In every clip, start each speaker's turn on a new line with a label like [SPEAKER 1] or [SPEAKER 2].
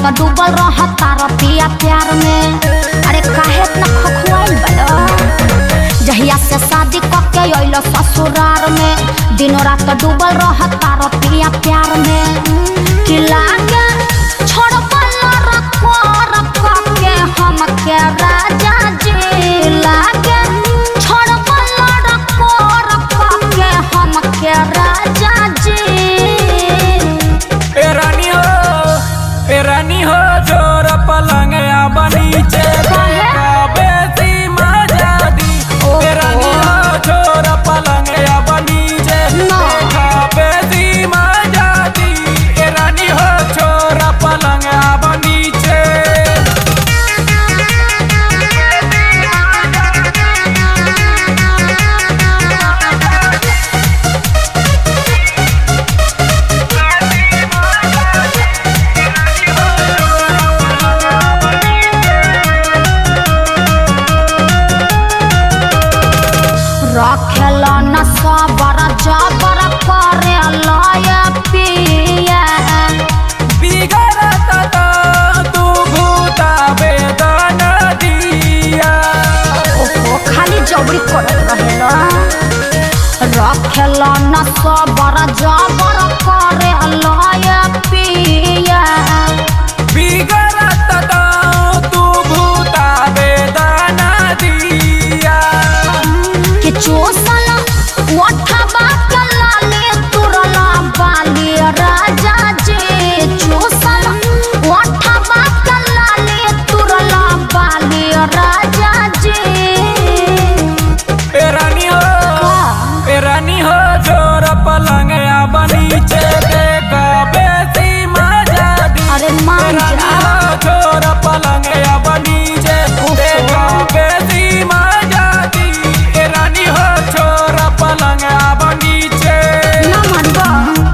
[SPEAKER 1] रात डूबल रहता रतिया प्यार में अरे काहे इतना खखुआइल बड़ा जहिया से शादी कके अइल ससुरार में दिनों रात डूबल रहता रतिया प्यार में कि लागे छोड़बल रखो रखो के हम के राजा जी लागे छोड़बल रखो रखो के हम के राजा जी
[SPEAKER 2] ए रानी हो ए रानी हो जोर पलंग या बनीचे देखा बेसी मजा दी ए रानी हो जोर पलंग या बनीचे देखा बेसी मजा दी ए रानी हो जोर पलंग या बनीचे
[SPEAKER 1] रखेल न सबर जबर करे लय पिया
[SPEAKER 2] बिगड़त तो तू भूता वेदन दिया
[SPEAKER 1] ओहो खाली जबरी करत रहेल रखेल न सबर जबर करे लय पिया
[SPEAKER 2] बिगड़त तो तू भूता वेदन दिया
[SPEAKER 1] कि चोसल ओठबा के लाले तुरला बाली राजा जी चोसल ओठबा के लाले तुरला बाली राजा जी
[SPEAKER 2] ए रानी हो ए रानी हो जोर पलंग या बनीचे देखा बेसी मजा दी
[SPEAKER 1] अरे
[SPEAKER 2] ए
[SPEAKER 1] मान
[SPEAKER 2] रानी
[SPEAKER 1] जा
[SPEAKER 2] हो जोर पलंग या बनीचे देखा बेसी मजा दी ए रानी हो जोर पलंग या बनीचे
[SPEAKER 1] ना मनबा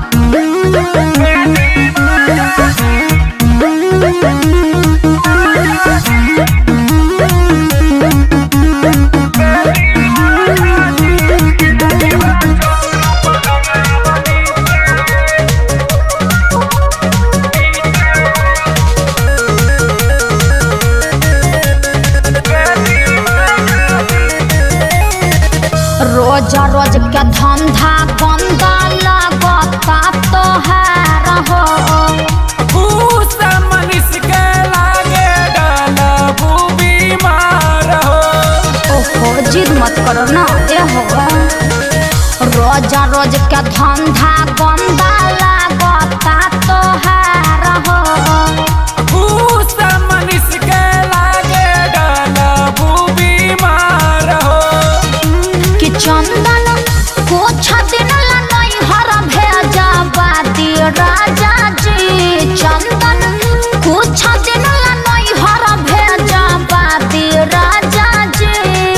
[SPEAKER 1] रोज रोज के धंधा गंदा लगता तोहार हो
[SPEAKER 2] भूस मनुष के लागे डलबू बीमार हो
[SPEAKER 1] ओहो जिद मत करो ना ए हो रोज रोज के धंधा गंदा लगता तोहार हो
[SPEAKER 2] भूस मनुष के लागे डलबू बीमार हो
[SPEAKER 1] कि चंदन कुछ दिन ला नहीं हर भेजा बाती राजा जी चंदन कुछ दिन ला नहीं हर भेजा बाती राजा जी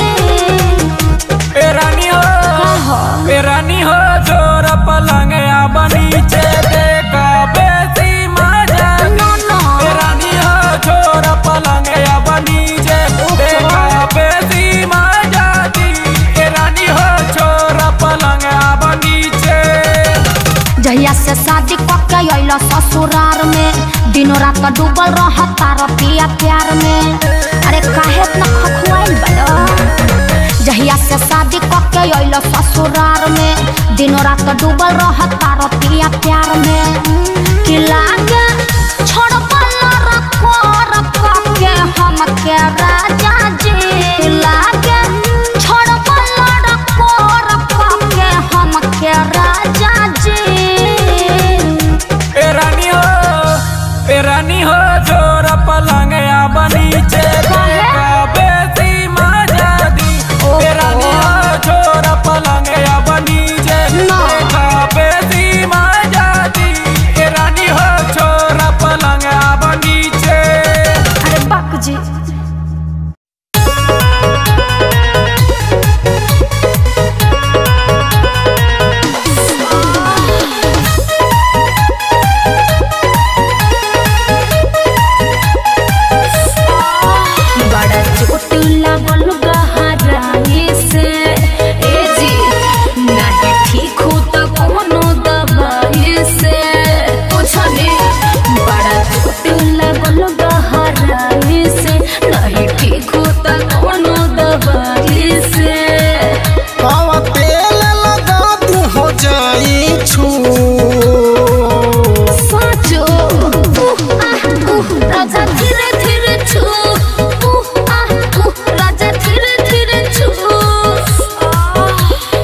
[SPEAKER 2] ए रानी हो
[SPEAKER 1] कहो।
[SPEAKER 2] ए रानी हो जोर पलंग या बनीचे देखा बेसी मजा दी।
[SPEAKER 1] नो, नो।
[SPEAKER 2] ए रानी हो जोर पलंग या बनीचे देखा बेसी मजा दी ए रानी हो जोर पलंग या बनीचे
[SPEAKER 1] जहिया से शादी कके अइल ससुरार में दिनों रात डूबल रहता रतिया प्यार में अरे काहे इतना खखुआइल बड़ा जहिया से शादी कके अइल ससुरार में दिनों रात डूबल रहता रतिया प्यार में कि लागे छोड़बल रखो रखो के हम के राजा जी लागे छोड़बल रखो रखो के हम के राजा जी
[SPEAKER 2] ए रानी हो ए रानी हो जोर पलंग या बनीचे देखा बेसी मजा दी ए रानी हो जोर पलंग या बनीचे
[SPEAKER 1] ना।
[SPEAKER 2] देखा बेसी मजा दी ए रानी हो जोर पलंग या बनीचे
[SPEAKER 1] अरे बक जी बड़ा चोट लागल गहराई से ए जी नाही ठीक हो त कोनो दवाई से पूछने बड़ा चोट लागल राजा धीरे धीरे छू उह, आह, उह, राजा धीरे धीरे छू आह।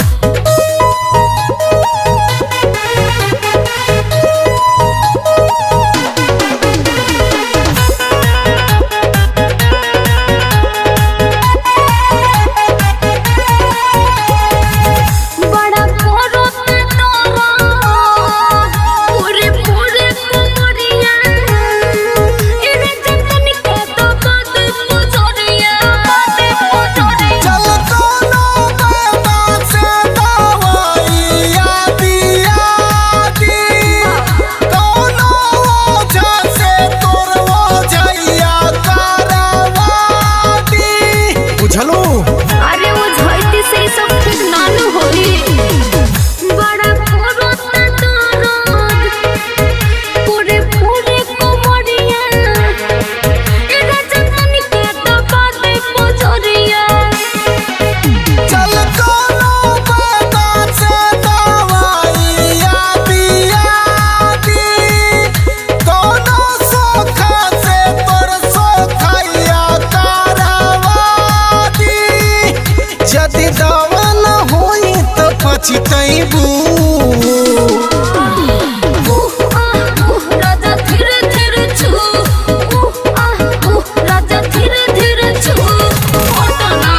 [SPEAKER 1] बड़ा कोरो पे तोरा पूरे पूरे कुमरिया इने जतन के तो कद पुजोरिया कद पुजोरिया
[SPEAKER 3] चल कोनो बेटा से दवाइया दिया दी कोनो ओझा से तोर ओझैया करवा दी बुझलू
[SPEAKER 1] अरे वो झइती से ई सब ठीक नानू होई बड़ा कोरो पे तोरा पूरे पूरे कुमरिया इने जतन के तो कद पुजोरिया
[SPEAKER 3] चल कोनो बेटा से दवाइया दिया दी कोनो सोखा से तोर सोखैया करवा दी यदि दवा न होई तो पछतैबू
[SPEAKER 1] उह आह उह राजा धीरे धीरे छू उह आह उह राजा धीरे धीरे छू ओटना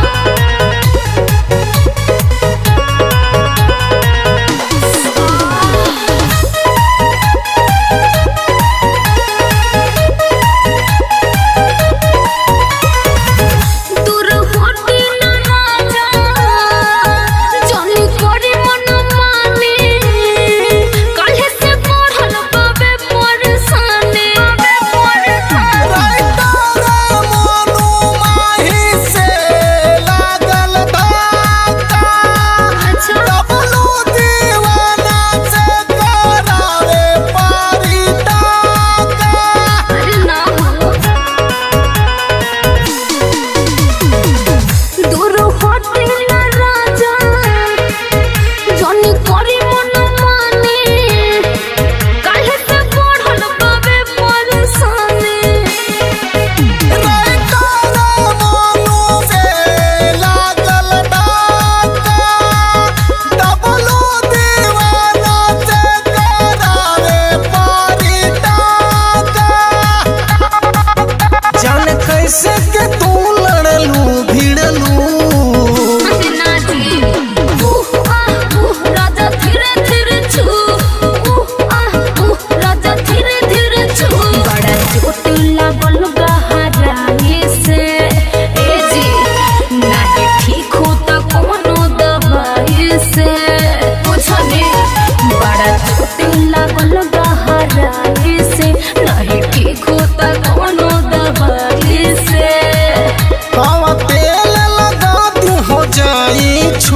[SPEAKER 1] दूर होटी न राजा जनी करे मन माने काहे से पढ़ल बाबे परेशानी बाबे परेशानी
[SPEAKER 3] राइटर मोनू माही से लागल धक्का
[SPEAKER 1] अच्छा
[SPEAKER 3] डबलू दीवाना से करावे पारी टाका
[SPEAKER 1] अरे ना हो दूर होटे ना राजा जनी करी मन माने काहे से पढ़ल बाबे परेशानी
[SPEAKER 3] राइटर मोनू से लागल धक्का डबलू दीवाना से करावे पारी टाका जान कैसे के तू लड़लू भिड़लू
[SPEAKER 1] ना जी उह आह उह राजा धीरे धीरे छू उह आह उह राजा धीरे धीरे छू बड़ा चोट लागल गहराई से ए जी नाही ठीक हो त कोनो दवाई से बुझने बड़ा चोट लागल गहराई से नाही ठीक हो त कोनो दवाई से
[SPEAKER 3] हवा तेल लगा दी हो जाई छू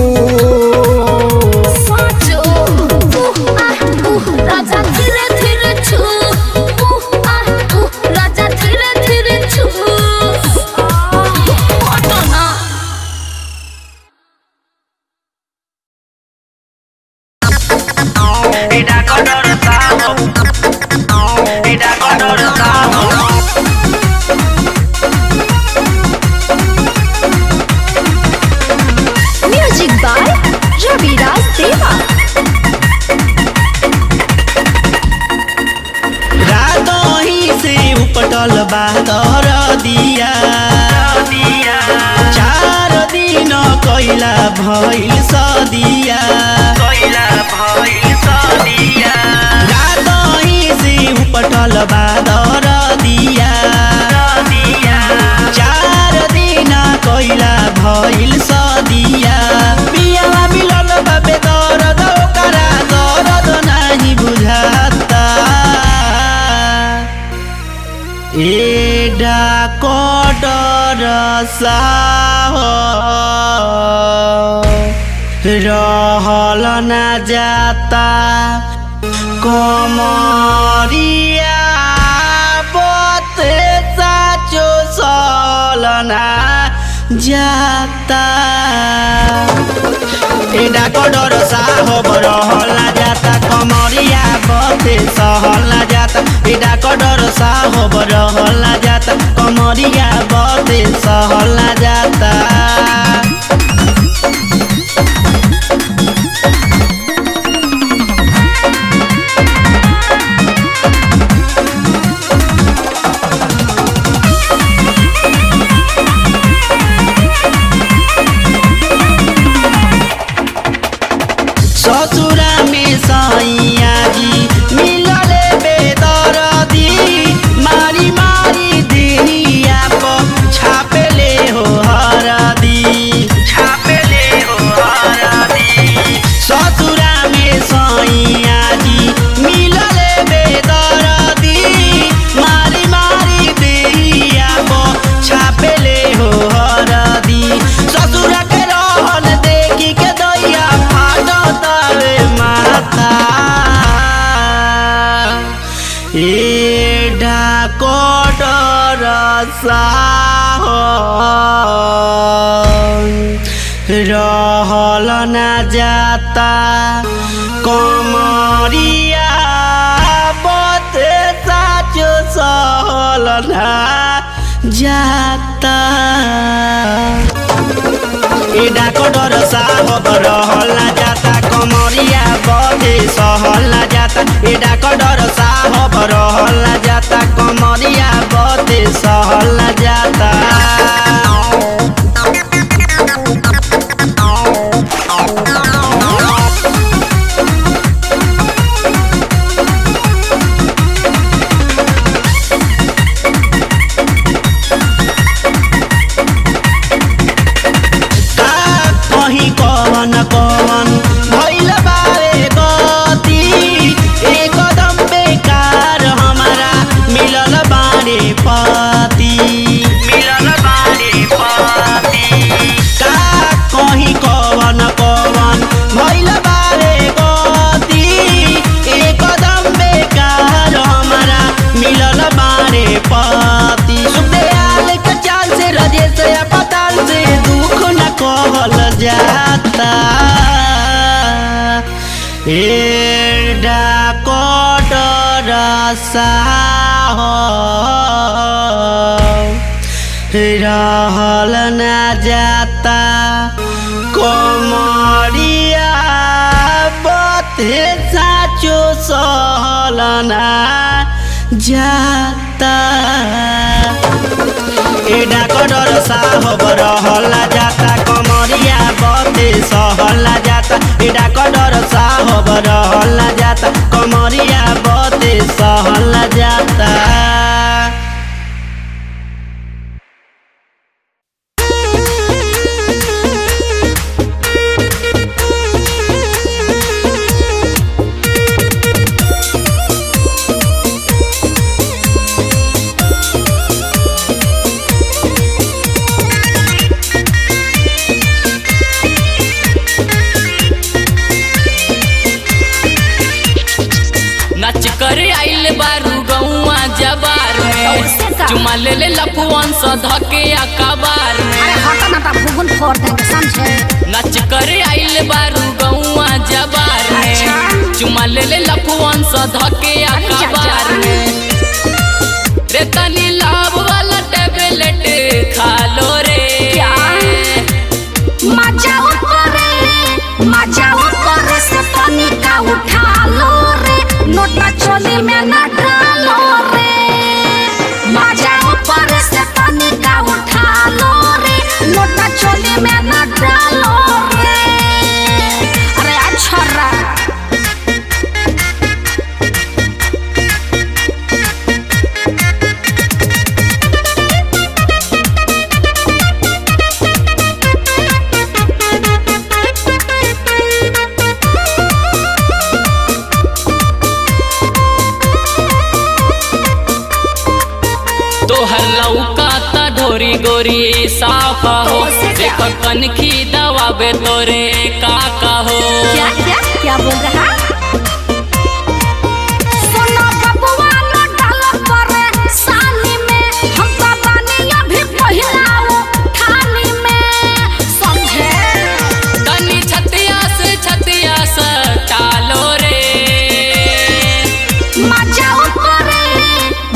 [SPEAKER 1] साचो उह आह उह राजा धीरे धीरे छू उह आह उह राजा धीरे धीरे छू ओटना म्यूजिक बाय रविराज देवा
[SPEAKER 4] रातही से उपटल बादर दिया चार दिन कैला भइल सदिया रातही से उपटल बादर दिया चार दिन कैला भइल सदिया बियावा मिलल बाबे दरद ओकरा दरद नाही बुझाता एडा कोडर साहो रहल ना जाता कमरिया बते साचो सलना जाता एडा कोडर साहो रहल ना जाता कमरिया बते सहल ना जाता एडा कोडर डॉक्टर साहब रहला जाता कमरिया बदे सहला जाता ससुरा में सैया जी मिलले बेदरदी मारी मारी देहिया पर छापेले हो हरदी छापेले हो हरदी ससुरा में सैया जी मिलले बेदरदी मारी मारी देहिया पर छापेले हो हरदी ससुरा के रहन देखी के दैया फाटतावे माथा ए डाकोटर साहब रहल ना जाता कमरिया बते साचो सहल ना जाता ए डाकोटर साहब रहल ना जाता कमरिया बदे सहल ना जाता ए डाकोटर साहब रहल ना जाता कमरिया बदे सहल ना जाता का कहीं कवन कवन भइल बारे गति एकदम बेकार हमारा मिलल बारे पति मिलल बारे पति का कहीं कवन कवन भइल बारे गति एकदम बेकार हमारा मिलल बारे पति सुखदयाल के चाल से रजेश या पताल से दुख न कहल जाता ए डाकोटर साहब रहल न जाता कमरिया बते साचो सहल ना जाता ए डाकोटर साहब रहला जाता कमरिया बते सहला जाता ए डाकोटर साहब रहला जाता कमरिया बते सहला जाता
[SPEAKER 5] नच कर आइल बारू गौआ जबार
[SPEAKER 1] कैसे
[SPEAKER 5] में
[SPEAKER 1] का?
[SPEAKER 5] चुमा ले ले लफुअन स धके अकबार में
[SPEAKER 1] अरे हटा ना भूगुन फोड़ देंगे समझे
[SPEAKER 5] नच कर आइल बारू गौआ जबार में
[SPEAKER 1] अच्छा।
[SPEAKER 5] चुमा ले ले लफुअन स धके
[SPEAKER 1] अरे जा,
[SPEAKER 5] अकबार
[SPEAKER 1] जा।
[SPEAKER 5] में रे तनी लाभ वाला टेबलेट खा लो रे
[SPEAKER 1] क्या? मजा ऊपरे मजा ऊपरे से पानी का उठा लो रे नोटा चोली में न डालो रे मजा ऊपरे से पानी का उठा लो रे नोटा चोली में न डालो रे अरे अच्छा रा
[SPEAKER 5] तोहर लौका त ढोरी गोरी साफ हो
[SPEAKER 1] कैसे क्या?
[SPEAKER 5] देखो कनखी दवाबे तोरे काका हो
[SPEAKER 1] क्या क्या क्या बोल रहा सुनो बबुआ न डालो परे सानी में हम तो बानी अभी पहिलाओ थाली में समझे
[SPEAKER 5] तनी छतिया से छतिया से टालो रे
[SPEAKER 1] मजा ऊपरे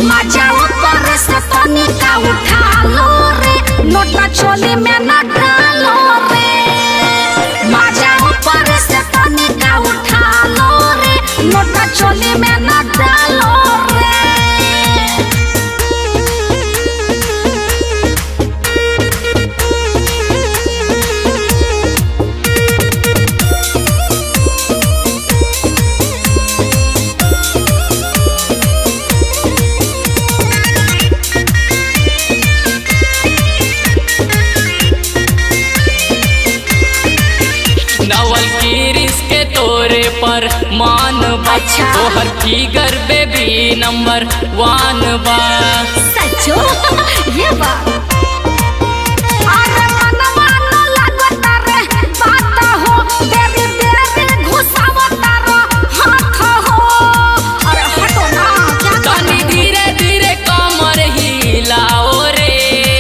[SPEAKER 5] नंबर मान बा
[SPEAKER 1] अच्छा।
[SPEAKER 5] तोहर फिगर बेबी नंबर वन बा
[SPEAKER 1] सचो ये बात अरे मनवा न लागता रे बात हो देरी देरी घुसावता रो हाथ हो अरे हटो ना क्या कर
[SPEAKER 5] तनी धीरे धीरे कमर हिलाओ रे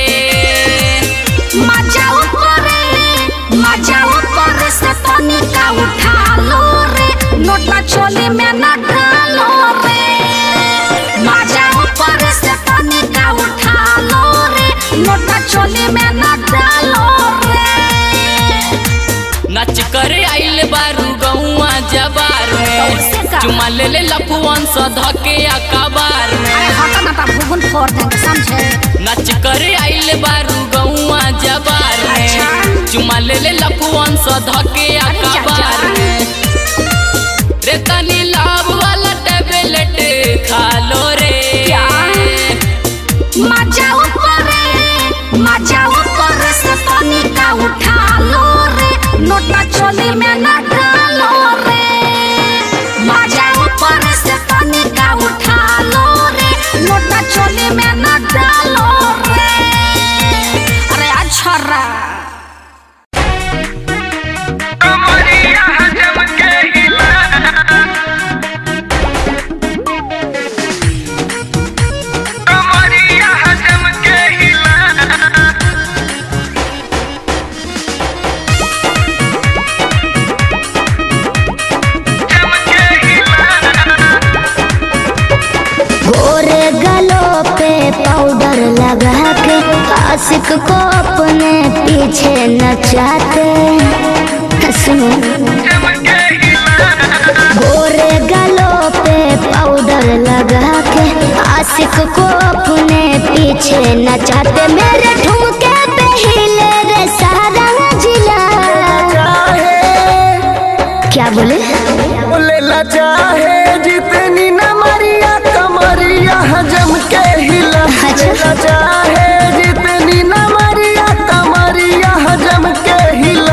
[SPEAKER 1] मजा ऊपर मजा ऊपर से तनी का उठा लो रे नोटा चोली में न डालो रे मजा ऊपर से तनी का उठा लो रे नोटा चोली में न डालो रे
[SPEAKER 5] नच करे आइल बारू गौआ जबार में
[SPEAKER 1] कैसे का?
[SPEAKER 5] चुमा ले ले लफुवन सा धके अकबार में
[SPEAKER 1] अरे हटा ना ता भूगुन फोड़ देंगे समझे
[SPEAKER 5] नच करे आइल बारू गौआ जबार में
[SPEAKER 1] अच्छा।
[SPEAKER 5] चुमा ले ले लफुवन सा धके
[SPEAKER 1] अरे जा,
[SPEAKER 5] अकबार
[SPEAKER 1] जा।
[SPEAKER 5] में रे तनी लाभ वाला टेबलेट खा लो रे
[SPEAKER 1] क्या? मजा ऊपर मजा ऊपर से तनी का उठा लो रे नोटा चोली में न डालो रे मजा ऊपर से तनी का उठा लो रे नोटा चोली में न डालो रे अरे अच्छा रा
[SPEAKER 6] गोरे गलों पे पाउडर लगा के आशिक को अपने पीछे नचाते सुनो गोरे गलों पे पाउडर लगा के आशिक को अपने पीछे नचाते मेरे ठुमके पे हिले रे सारा जिला क्या बोले
[SPEAKER 3] लेला चाहे जितनी न मरिया कमरिया हजम के हिला
[SPEAKER 6] अच्छा।
[SPEAKER 3] लेला चाहे जितनी न मरिया कमरिया हजम के हिला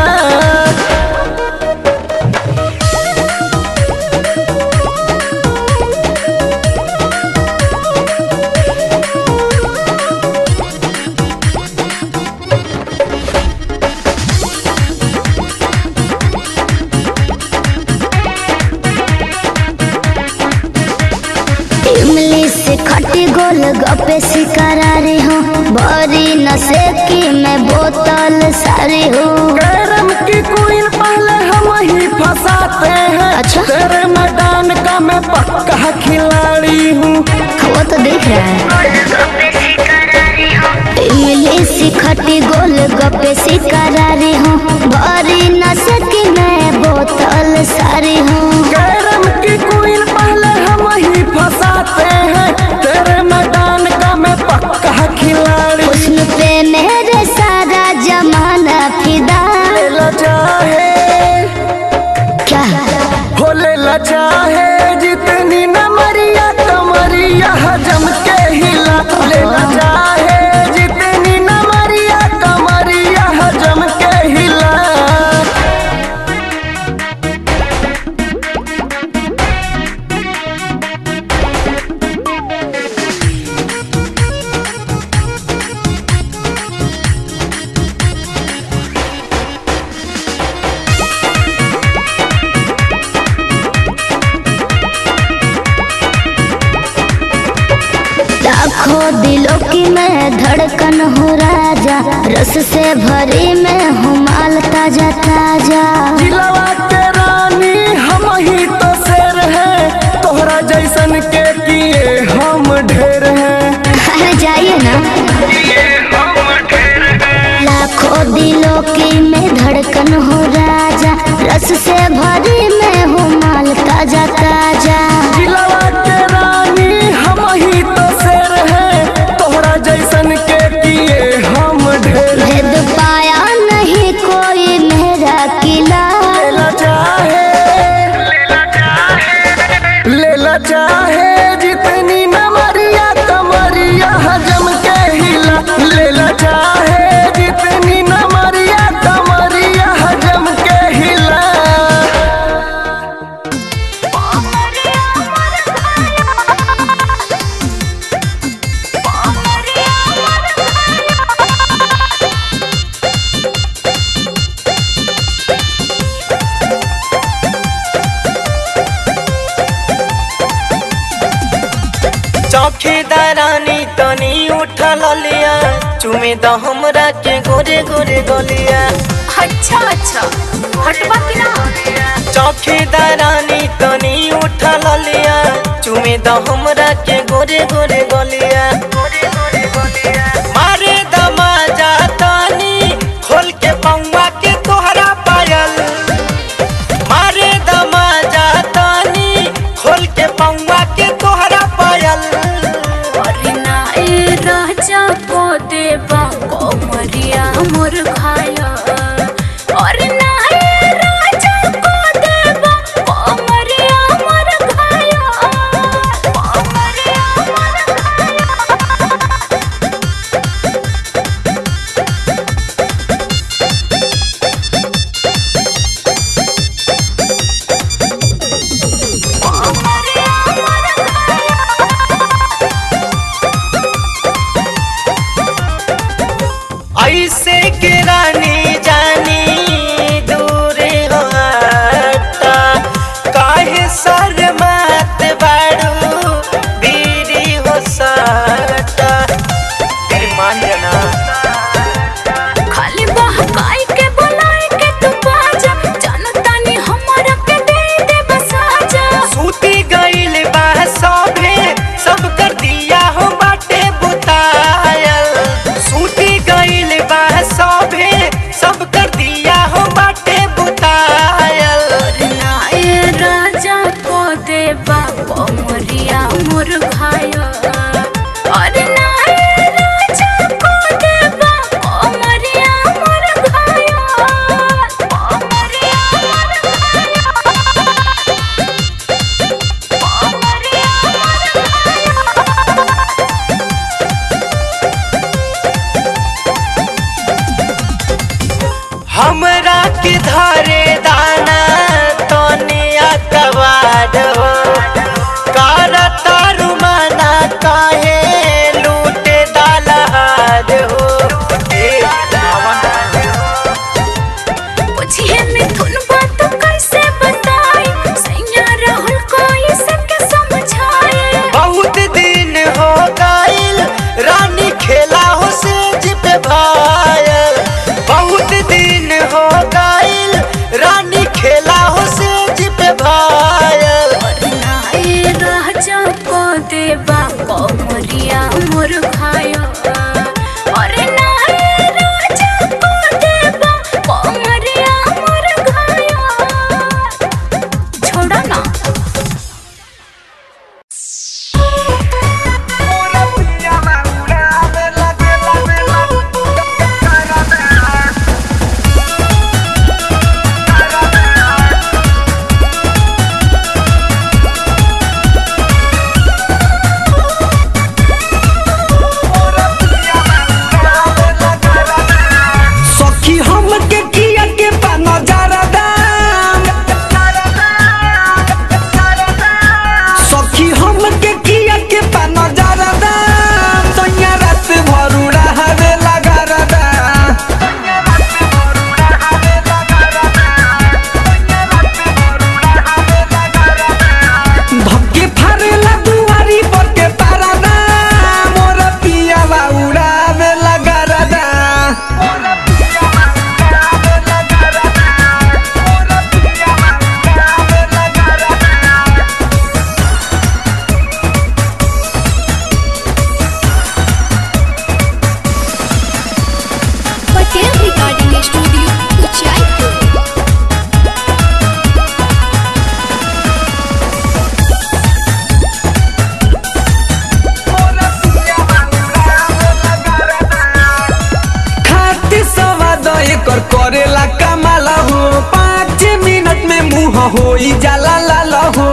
[SPEAKER 6] इमली से खटी गोल गप्पे शिकारारी हूँ बड़ी नशे की मैं बोतल सारी हूँ
[SPEAKER 3] कैरम की क्वीन पहले हम ही फंसाते हैं
[SPEAKER 6] अच्छा।
[SPEAKER 3] तेरे मैदान का मैं पक्का खिलाड़ी हूँ
[SPEAKER 6] वो तो दिख रहा है इमली से खटी गोल गप्पे शिकारारी हूँ बड़ी नशे की मैं बोतल सारी हूँ
[SPEAKER 3] कैरम की क्वीन पहले हम ही फंसाते हैं तेरे मैदान का मैं पक्का खिलाड़ी
[SPEAKER 6] हुस्न पे मेरे सारा जमाना फिदा
[SPEAKER 3] लेला चाहे
[SPEAKER 6] क्या
[SPEAKER 3] हो लेला चाहे जितनी न मरिया कमरिया हजम के हिला लेला चाहे जितनी न मरिया कमरिया हजम के हिला
[SPEAKER 6] लाखों दिलों की मैं धड़कन हूँ राजा रस से भरी मैं हूँ माल ताजा ताजा
[SPEAKER 3] जिलवा के रानी हम ही तो शेर हैं तोहरा जैसन के किए हम ढेर हैं
[SPEAKER 6] अरे जाइए ना लाखों दिलों की मैं धड़कन हूँ राजा रस से भरी मैं हूँ माल ताजा ताजा
[SPEAKER 3] जिलवा के रानी हम ही तो शेर हैं तोहरा जैसन के किए हम ढेर हैं।
[SPEAKER 6] भेद पाया नहीं कोई मेरा किला
[SPEAKER 3] लेला चाहे लेला चाहे जितनी न मरिया कमर
[SPEAKER 7] चुमे द हमरा के गोरे गोरे गलिया
[SPEAKER 1] अच्छा अच्छा हटवा कि ना
[SPEAKER 7] चौकीदारानी तनी उठा लिया चुमे द हमरा के गोरे गोरे गलिया मारे दमा जातानी खोल के पौवा के तोहरा पायल मारे दमा जातानी खोल के पौवा के तोहरा पायल
[SPEAKER 1] अरे ना ए राजा को देवा कोमरिया मोर खाया अरे ना ए राजा को देवा कोमरिया मोर खाया कोमरिया मोर खाया
[SPEAKER 7] ऐसे के रानी जानी दूरे हो हटा काहे शर्मात बाड़ू बीड़ी हो सटा तेरी मान जाना
[SPEAKER 1] खाली बहकाई के बुलाई के तू बाजा जनता ने हमरा के दे दे बसाजा
[SPEAKER 7] सूती गइल बा सभे सब कर दिया हो बाटे बुतायल सूती गइल बा सभे सब कर दिया हो बाटे बुतायल
[SPEAKER 1] ना ए राजा को देवा कोमरिया मोर खाया अरे ना ए राजा को देवा कोमरिया मोर खाया कोमरिया मोर खाया कोमरिया मोर खाया
[SPEAKER 7] हमरा के धरे दाना तोने अकबार हो करता रुमाना काहे लूटे दालहार हो ए,
[SPEAKER 1] पूछिए मिथुन बात कैसे बताई सैया राहुल को इसे के समझाए
[SPEAKER 7] बहुत दिन हो गइल रानी खेला हो सेज पे भायल बहुत दिन हो गइल रानी खेला हो सेज पे भायल
[SPEAKER 1] नाए राजा को देवा कोमरिया मोर खाया अरे नाए राजा को देवा कोमरिया मोर खाया छोड़ा ना
[SPEAKER 3] सखी हम के किया के पा नजारा दाम सखी हम के किया के पा नजारा दाम सैया रात भरू रहवे लगा रदा धक्के फारेला दुआरी पर के पारा दाम मोर पिया उड़ावे लगा रदा
[SPEAKER 6] पटेल रिकॉर्डिंग स्टूडियो उचाईपुर
[SPEAKER 3] खाती सवाद एकर करेला कमाला हो पाँच मिनट में मुँह हो जाला लाल हो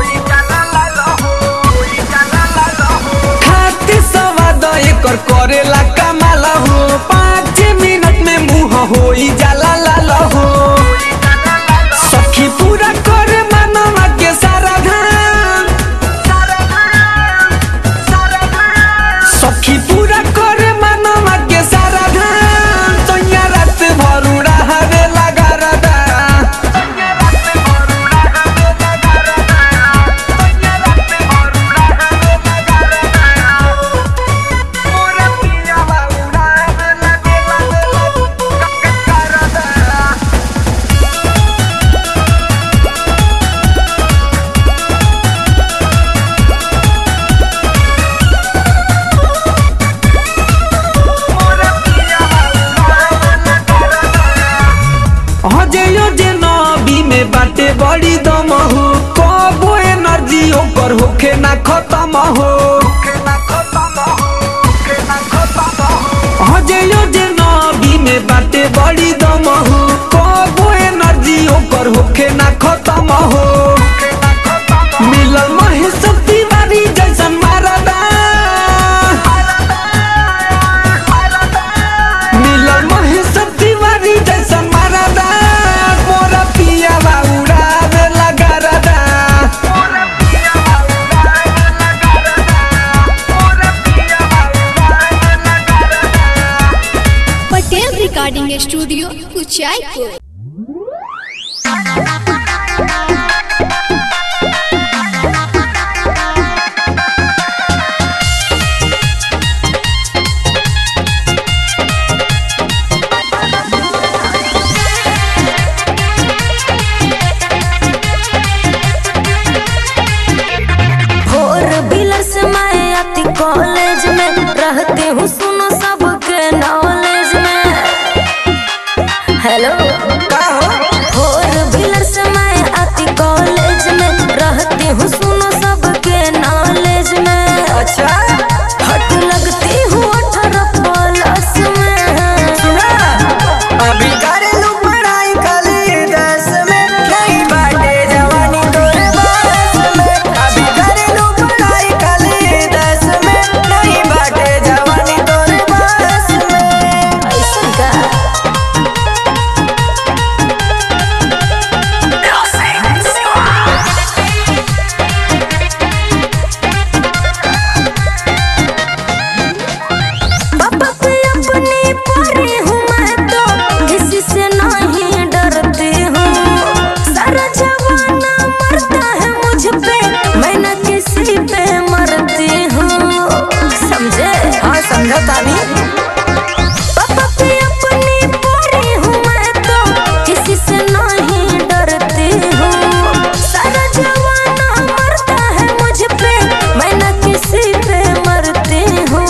[SPEAKER 3] खाती सवाद एकर करेला कमाला हो पाँच मिनट में मुँह हो जाला लाल हो सखी पूरा कर मनवा के सारा धाम सखी पूरा कर मनवा के सारा धाम तैया रात भरू रहवे लगा रदा
[SPEAKER 2] होखे ना खत्म हो हजयो जे नबी में बाटे बड़ी दम हो कबो एनर्जी ओकर होखे ना खत्म हो मिलल महेश तिवारी जैसन मारदा मिलल महेश तिवारी जैसन मारदा मोरा पियावा उड़ावे लगा रदा
[SPEAKER 8] Patel recording studio Kuchaipur
[SPEAKER 9] four wheeler से मैं आती कॉलेज में रहती हूँ सुनो सबके नॉलेज में हेलो फोर व्हीलर से मैं आती कॉलेज में रहती हूँ सुनो सबके नॉलेज में अच्छा हट लगती हूँ अठारह प्लस में
[SPEAKER 3] अभी करेलू पढ़ाई खाली दस में नहीं बाटे जवानी तोरे बस में अभी करेलू पढ़ाई खाली दस में नहीं बाटे जवानी तोरे बस में
[SPEAKER 9] ऐसा का पापा पे अपनी परी हूँ मैं तो किसी से नहीं डरती हूँ सारा जमाना मरता है मुझ पे मैं न किसी पे मरती हूँ समझे हाँ समझा तानी पापा पे अपनी परी हूँ मैं तो किसी से नहीं डरती हूँ सारा जमाना मरता है मुझ पे मैं न किसी पे मरती हूँ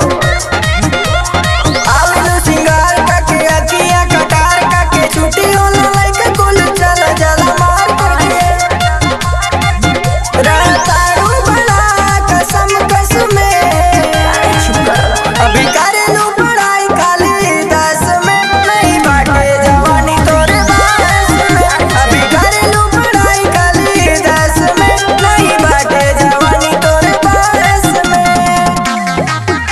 [SPEAKER 3] आवेलू सिंगार काके अखियां कटार काके छुट्टी होला लइका कुल चल जला मार करके रहतारू बड़ा कसम कसमे अभी करेलू पढ़ाई खाली दस में नहीं बाटे जवानी तोरे बस में अभी करेलू पढ़ाई खाली दस में नहीं बाटे जवानी तोरे बस में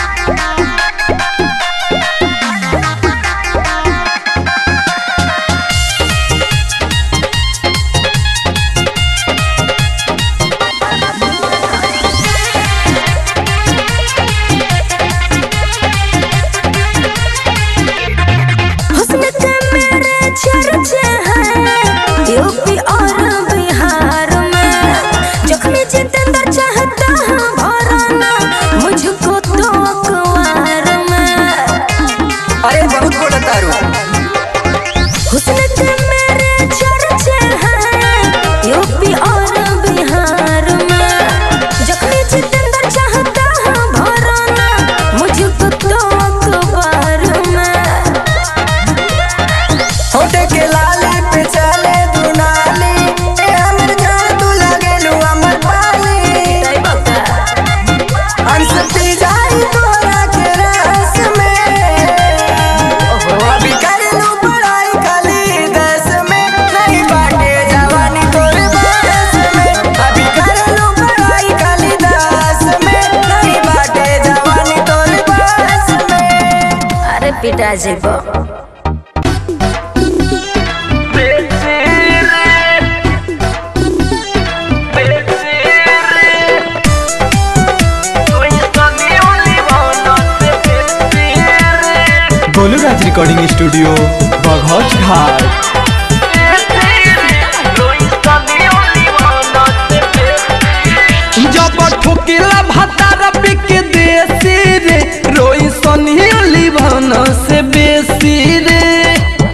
[SPEAKER 9] हुस्न के मेरे चर्चे हैं यूपी और बिहार में जख्मी जितेंद्र चाहता है भराना मुझको तो अखबार में
[SPEAKER 3] अरे बहुत बोला तारू
[SPEAKER 9] हुस्न के मेरे चर्चे हैं यूपी और बिहार में जख्मी जितेंद्र चाहता है भराना मुझको तो अखबार में
[SPEAKER 3] होटे के लाली पे चले दुनाली ए हमर जान तू लगेलू हमर पाली अंश पी जाई तोरा के रस में अभी करेलू पढ़ाई खाली दस में नहीं बाटे जवानी तोरे बस में अभी करेलू पढ़ाई खाली दस में नहीं बाटे जवानी तोरे बस में
[SPEAKER 9] अरे पिता जी को
[SPEAKER 10] गोलूराज रिकॉर्डिंग स्टूडियो बघौच घाट
[SPEAKER 2] जब ठोकिला भतार बिक देसी रे रोई सनिया लिभान से बेसी रे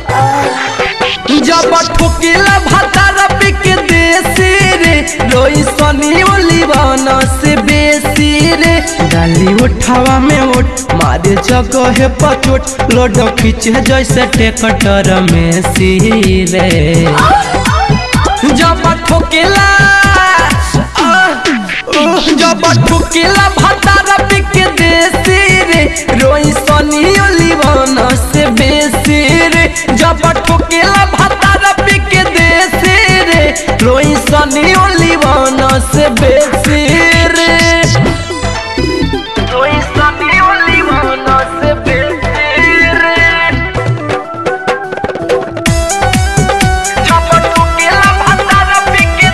[SPEAKER 2] जब ठोकिला भतार बिक देसी रे रोई सनिया लिभान से बेसी रे डाली उठावा में उठ मारे जगह पचोट लोड खींचे जैसे टेकटर में सी रे जब ठोकेला
[SPEAKER 11] जब ठुकेला भतारा पिके देसी रे रोई सनी ओलिवन से बेसी रे जब ठुकेला भतारा पिके देसी रे रोई सनी ओलिवन से बेसी रे रोई सनी ओलिवन से बेसी रे जब ठुकेला भतारा पिके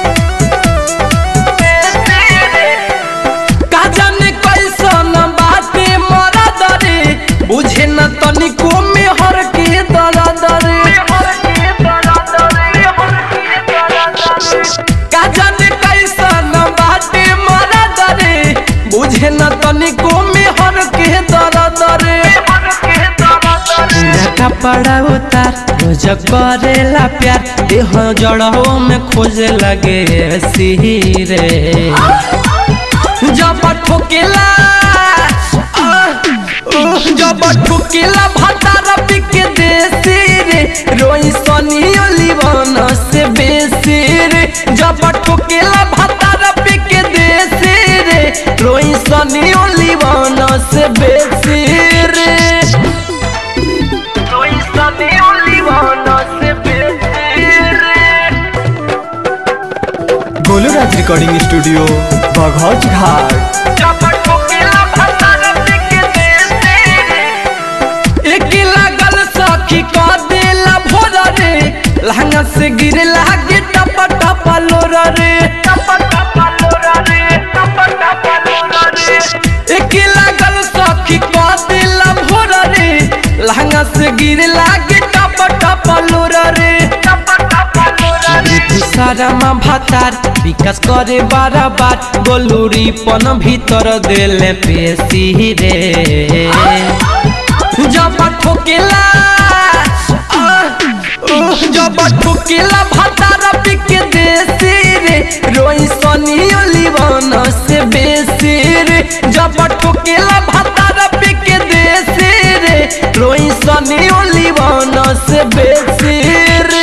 [SPEAKER 11] का जाने कैसन बाटे मरा दरे बुझे न तनिको में हर के दरा दरे का जाने कैसन बाटे मरा दरे बुझे न तनिको में हर के दरा दरे पूरा कपड़ा उतार रोज करेला प्यार देह जड़ों में खोजे लगे सिरे जब ठोकेला जब ठोकेला भतारा पिके देसी रे रोई सनी ओलिवन से बेसी रे जब ठोकेला भतारा पिके देसी रे रोई सनी ओलिवन से बेसी रे रोई सनी ओलिवन से बेसी रे
[SPEAKER 10] गोलू राज रिकॉर्डिंग स्टूडियो बघौच घाट
[SPEAKER 11] एक लागल सखी क देला भोर रे लहंगा से गिरे लागे टप टप लोर रे एक लागल सखी क देला भोर रे लहंगा से गिरे लागे टप टप लोर रे सारामा भातार विकास करे बारबार गोलूरी पन भीतर देले पेशी रे जब ठोकेला जब ठोकेला भातार पिके देसी रे रोई सनी ओलिवन से बेसी रे जब ठोकेला भातार पिके देसी रे रोई सनी ओलिवन से बेसी रे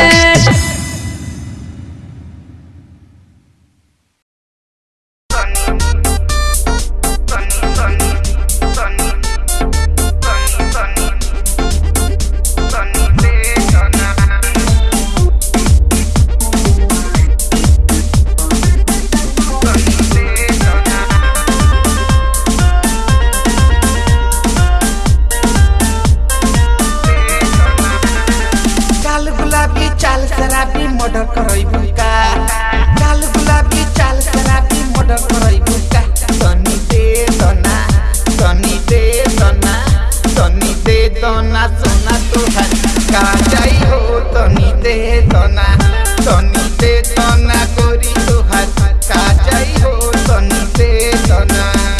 [SPEAKER 12] काल गुलाबी चाल शराबी मर्डर करैबु का काल गुलाबी चाल शराबी मर्डर करैबु का तनी दे दना तनी दे दना तनी दे दना सोना तोहार का जाई हो तनी दे दना तनी दे दना गोरी तोहार का जाई हो तनी दे दना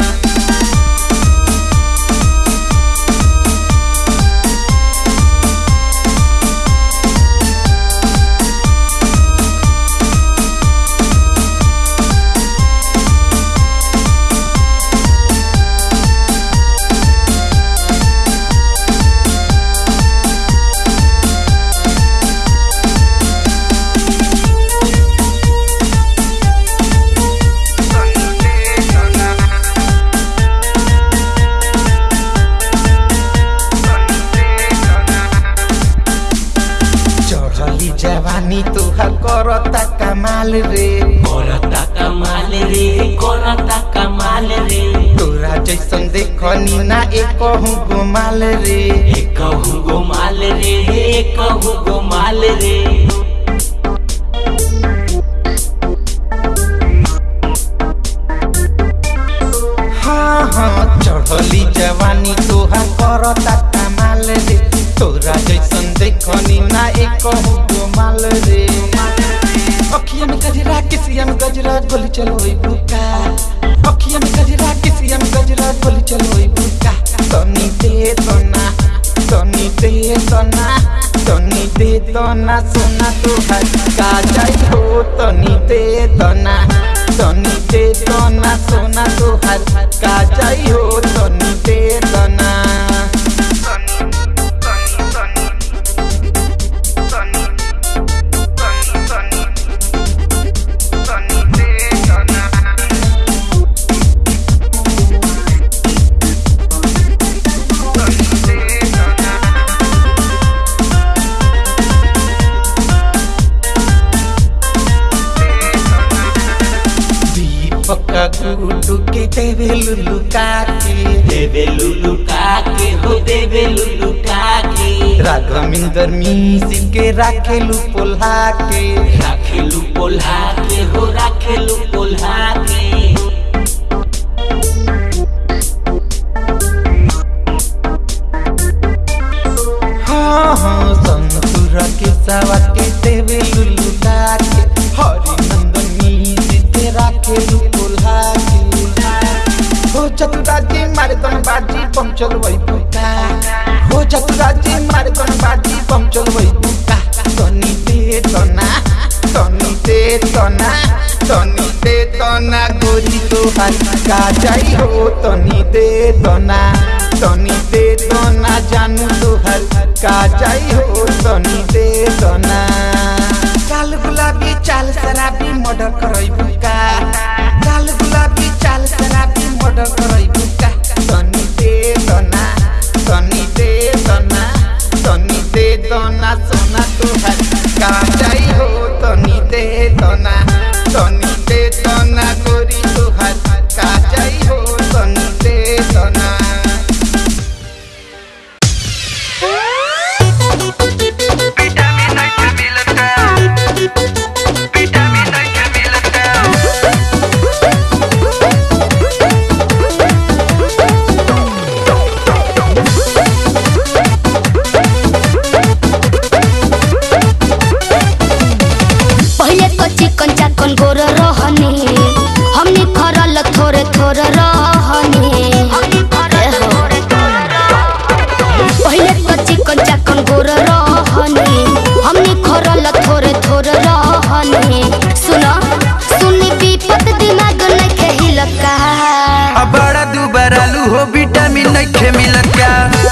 [SPEAKER 12] चढ़ली जवानी तुहा करता कमाल रे
[SPEAKER 13] करता कमाल रे करता कमाल रे
[SPEAKER 12] तोरा जैसन देखनी ना एक गुमाल रे
[SPEAKER 13] कहूँ गोमाल रे कहूँ गोमाल रे
[SPEAKER 12] हाँ हाँ चढ़ली जवानी तुहा करता कमाल रे तोरा जैसन देखनी ना एक गुमाल रे अखिया में गजरा किसिया में गजरा गोली चलो बुका अखिया में गजरा किसिया में गजरा गोली चलो बुका तनी दे दना तनी दे दना तनी दे दना सोना तुहार का जाई हो तनी दे दना तनी दे दना सोना तुहार का जाई हो तनी दे दना देवे लुलु काके
[SPEAKER 13] देवे लुलु काके हो देवे लुलु काके
[SPEAKER 12] राघविंदर मीसी के राखेलु पोल्हा के
[SPEAKER 13] राखेलु पोल्हा के हो राखेलु पोल्हा के
[SPEAKER 12] हाँ हाँ संतुर के सवा के देवे लुलु काके हरि नंदन मीसी के राखेलु पोल्हा के हो चतुराजी मारे तन बाजी पंचल वही पुका हो चतुराजी मारे तन बाजी पंचल वही पुका तनी दे तना तनी दे तना तनी दे तना गोरी तो हाथ का जाई हो तनी दे तना तनी दे तना जानू तो हर का जाई हो तनी दे तना काल गुलाबी चाल शराबी मर्डर करई बुका काल गुलाबी चाल शराबी मर्डर करई बुका तनी दे दना तनी दे दना तनी दे दना सोना तोहर का जाई हो तनी दे दना तनी दे दना गोरी तोहर का जाई हो तनी दे दना
[SPEAKER 6] पहिले तो चिकन चाकन गोर रहनी हमनी खरल थोड़े थोड़े रहनी पहिले तो चिकन चाकन गोर रहनी हमनी खरल थोड़े थोड़े रहनी सुनो सुनी विपत दिमाग नखे हिलका
[SPEAKER 11] अब बड़ा दुबरालू हो विटामिन नइखे मिलत का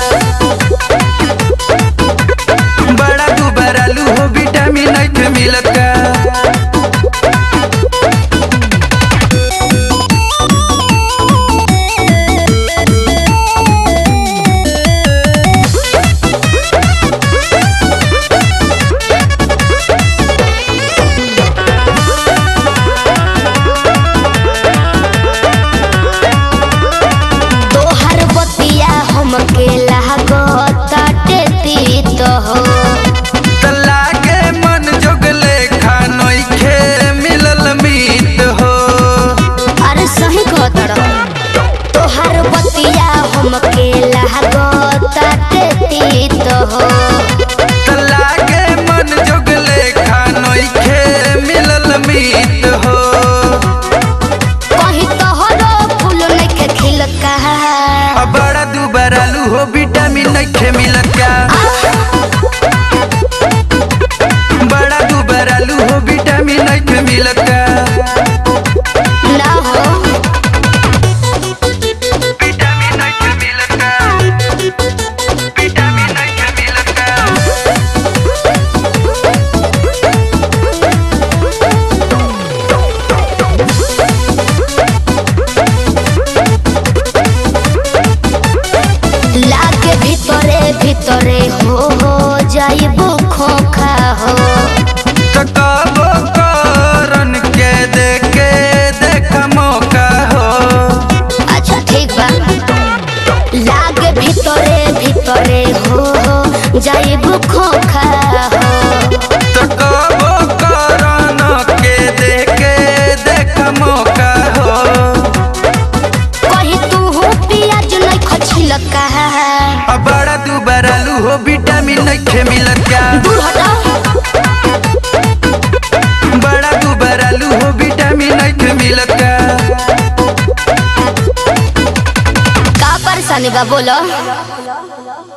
[SPEAKER 11] बड़ा दुबरालू हो विटामिन नइखे मिलत का
[SPEAKER 6] तोहर बतिया हमके लागत तीत हो
[SPEAKER 11] तल्ला के मन जोगले खा नइखे मिलल मीत हो
[SPEAKER 6] अरे सही कहतर तोहर बतिया हमके लागत तीत हो
[SPEAKER 11] तल्ला के मन जोगले खा नइखे मिलल मीत हो
[SPEAKER 6] कहीं तोहरो फूल नइखे खिलका
[SPEAKER 11] अब बड़ा दुबरालू हो विटामिन नइखे मिलत का बड़ा दुबरालू हो विटामिन नइखे मिलत का
[SPEAKER 6] ना हो लागे भीतरे भीतरे हो हो जाइबो खोखा हो
[SPEAKER 11] ककाबो करन के देखे देख मौका हो
[SPEAKER 6] अच्छा ठीक बा लागे भीतरे भीतरे हो हो जाइबो खोखा हो
[SPEAKER 11] ककाबो करन के देखे देख मौका हो
[SPEAKER 6] कहीं तू हो पियाज नहीं खछिलका
[SPEAKER 11] अब बड़ा दुबरालू हो विटामिन नइखे मिलत का
[SPEAKER 6] दूर हटा
[SPEAKER 11] बड़ा दुबरालू हो विटामिन नइखे मिलत का
[SPEAKER 6] का परेशानी बा बोलो